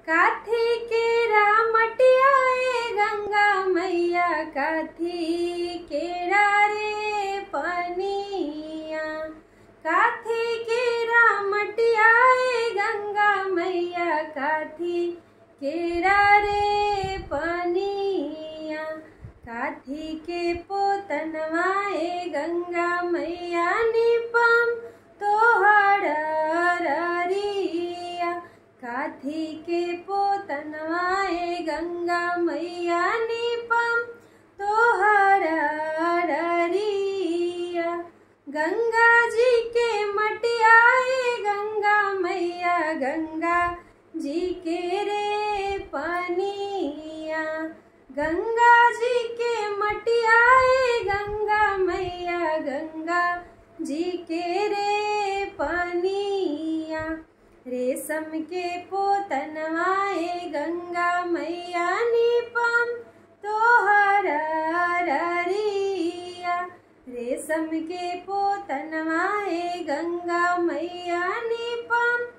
काथी के रामटिया ए गंगा मैया काथी के रे पनिया काथी के रामटिया ए गंगा मैया काथी के रे पनिया काथी के पोतनवा ए गंगा मैया निपम तोहर ररिया काथी के पोतनवा ए गंगा मैया निपम तोहर ररिया गंगा जी के मटिया ए गंगा मैया गंगा जी के रे पनिया गंगा जी के मटिया ए गंगा मैया गंगा जी के रे पनिया रेशम के पोतनवा ए गंगा मैया निपम तोहर ररिया रेशम के पोतनवा ए गंगा मैया निपम